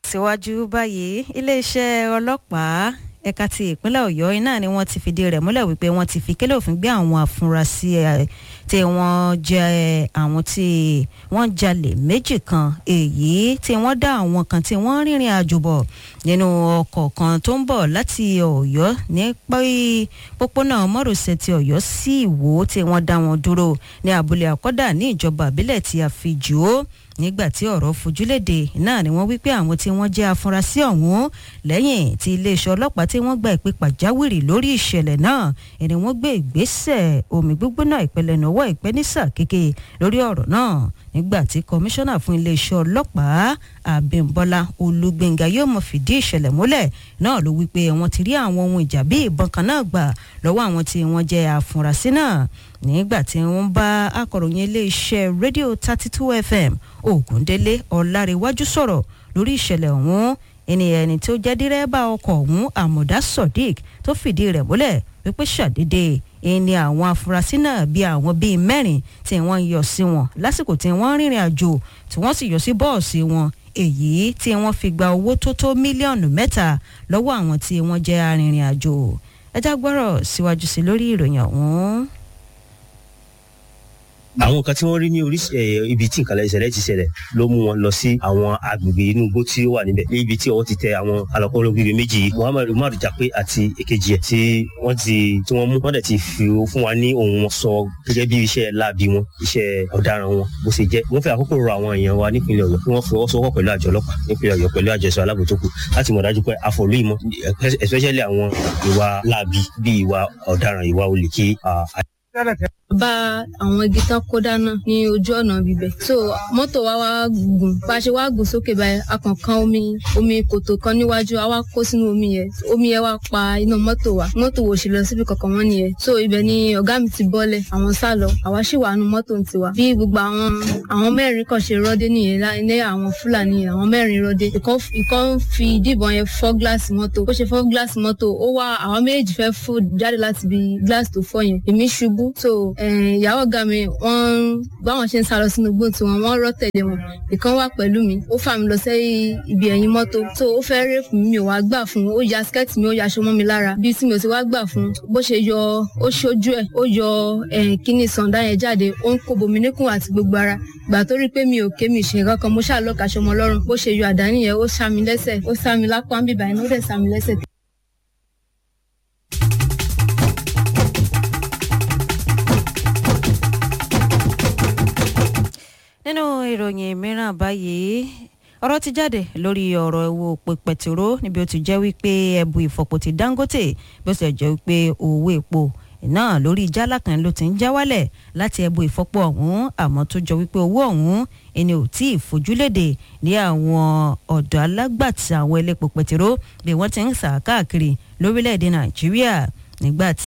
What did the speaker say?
tẹ̀síwájú báyìí iléeṣẹ́ ọlọ́pàá ẹ̀ka ti ìpínlẹ̀ ọ̀yọ́ iná ni wọ́n ti fìdí rẹ̀ múlẹ̀ wípé wọ́n ti fi kélé òfin gbé àwọn afurasí ẹ̀ tí wọ́n jẹ́ àwọn tí wọ́n jalè méjì kan èyí tí wọ́n dá àwọn kan tí wọ́n rìnrìn àjò bọ̀ nínú ọkọ̀ kan tó ń bọ̀ láti ọ̀yọ́ ní pópónà mọ́rọ̀sẹ̀ ti ọ̀yọ́ sí ìwó tí wọ́n dá wọn dúró ní abúlé àkọ́dà ní ìjọba àbílẹ̀ tí a fi jù ó nígbà tí ọ̀rọ̀ fojúléde náà ni wọ́n wí pé àwọn tí wọ́n jẹ́ afurasí ọ̀hún lẹ́yìn tí iléeṣẹ́ ọlọ́pàá tí wọ́n gba ìpè pàjáwìrì lórí ìṣẹ̀lẹ̀ náà ẹni wọ́n gbé ìgbésẹ̀ omi gbígbóná ìpẹlẹ̀nàwọ́ ìpẹ́nísà kéke lórí ọ̀rọ̀ náà nígbà tí kọmíṣánná fún iléeṣẹ́ ọlọ́pàá Abímbọ́lá Olúgbénga yóò mọ̀ fìdí ìṣẹ̀lẹ̀ múlẹ̀ náà ló wí pé wọ́n ti rí àwọn ohun ìjà bí ìbọn kan náà gbà lọ́wọ́ àwọn tí wọ́n jẹ́ afurasí náà nígbà tí wọ́n bá akọ̀ròyìn iléeṣẹ́ rédíò thirty two fm Ògúndélé Ọlárẹ̀wájú sọ̀rọ̀ lórí ìṣẹ̀lẹ̀ ọ̀hún ẹni ẹni tó jẹ́ dírẹ́bà ọkọ̀ ọ̀hún Àmọ̀dá Sodiq tó fìdí rẹ̀ múlẹ̀ wípé ṣàdédé ẹni àwọn afurasí náà bíi àwọn bíi mẹ́rin tí wọ́n yọ sí wọn lásìkò tí wọ́n rìnrìn àjò tí wọ́n sì yọ sí bọ́ọ̀sì wọn èyí tí wọ́n fi gba owó tó tó mílíọ̀nù mẹ́ta lọ́wọ́ àwọn tí wọ́n jẹ́ arìnrìn àjò ẹjá gbọ́rọ̀ síwájú sí lórí ìròyìn ọ̀hún àwọn kan tí wọ́n rí ní orí ibi tí nǹkan ìṣẹ̀lẹ̀ ti ṣẹlẹ̀ ló mú wọn lọ sí àwọn agbègbè inú igbó tí ó wà níbẹ̀ ní ibi tí ọwọ́ ti tẹ àwọn alọ́kọ́rọ́ gbígbé méjì yìí Muhammad Umar Jape àti èkejì ẹ̀ tí wọ́n ti tí wọ́n mú wọ́n dẹ̀ ti fi fún wa ní ohun wọn sọ gẹ́gẹ́ bí iṣẹ́ láabi wọn iṣẹ́ ọ̀daràn wọn bó ṣe jẹ́ wọ́n fẹ́ àkókò rọ àwọn èèyàn wa nípìnlẹ̀ Ọ̀yọ́ kí wọ́n fọwọ́sowọ́pọ̀ pẹ̀lú àjọ ọlọ́pàá nípìnlẹ̀ Ọ̀yọ́ pẹ̀lú àjọ ẹ̀ṣọ́ aláàbò tó kù láti mọ̀ dájú pé àfọ̀lú ìmọ̀ especially àwọn ìwà láabi bíi ìwà ọ̀daràn ìwà olè kí bá àwọn igi tán kó dáná ní ojú ọ̀nà bíbẹ̀ so mọ́tò wa wá gùn bá a ṣe wá gùn sókè báyìí a kàn kan omi omi kòtò kan níwájú a wá kó sínú omi yẹn omi yẹn wá pa iná mọ́tò wa mọ́tò wò sí lọ síbi kankan wọ́n nìyẹn so ibẹ̀ ni ọ̀gá mi ti bọ́lẹ̀ àwọn sá lọ àwa sì wà nù mọ́tò ń tiwa bí gbogbo àwọn àwọn mẹ́rin kan ṣe rọ́dé nìyẹn ní àwọn fúlàní àwọn mẹ́rin rọ́dé ìkan fi díbọn yẹn fọ́ gíláàsì mọ́tò bó ṣe fọ́ gíláàsì mọ́tò ó wá àwọn méjèèjì fẹ́ fò jáde láti ibi gíláàsì tó fọ́ yẹn èmi ṣubú so ìyàwó ọ̀gá mi wọ́n báwọn ṣe ń sá lọ sínú igbó tiwọn wọ́n rọ́ tẹ̀lé wọn ìkan wà pẹ̀lú mi ó fà mí lọ sẹ́yìn ibi ẹ̀yìn mọ́tò tó ó fẹ́ rẹ́pù mi ò wá gbà fún ó ya skẹ́ẹ̀tì mi ó ya aṣọ mọ́ mi lára bí tí mi ò ti wá gbà fún bó ṣe yọ ó ṣojú ẹ̀ ó yọ kíní sàǹdá yẹn jáde ó ń kó bomi níkùn àti gbogbo ara gbà tó rí pé mi ò ké mi ṣe nǹkan kan mo ṣàlọ́ka aṣọ mọ́ lọ́rùn bó ṣe yọ àdá nìyẹn ó sá mi lẹ́sẹ̀ ó sá mi lápá ń bìbà iná ó dẹ̀ sá mi lẹ́sẹ̀ nínú ìròyìn mìíràn báyìí ọ̀rọ̀ ti jáde lórí ọ̀rọ̀ ewu òpè pẹ̀tìró níbi ó ti jẹ́ wípé ẹ̀bù ìfọ̀pọ̀ ti Dangote bí ó sì jẹ́ wípé owó epo náà lórí jálá kan ló ti ń já wálẹ̀ láti ẹ̀bù ìfọ̀pọ̀ ọ̀hún àmọ́ tó jọ wípé owó ọ̀hún ẹni ò tí ì fojúlédè ní àwọn ọ̀dọ̀ alágbàtà àwọn elépo pẹ̀tìró bí wọ́n ti ń sà káàkiri lórílẹ̀‐èdè Nàìjíríà nígbà tí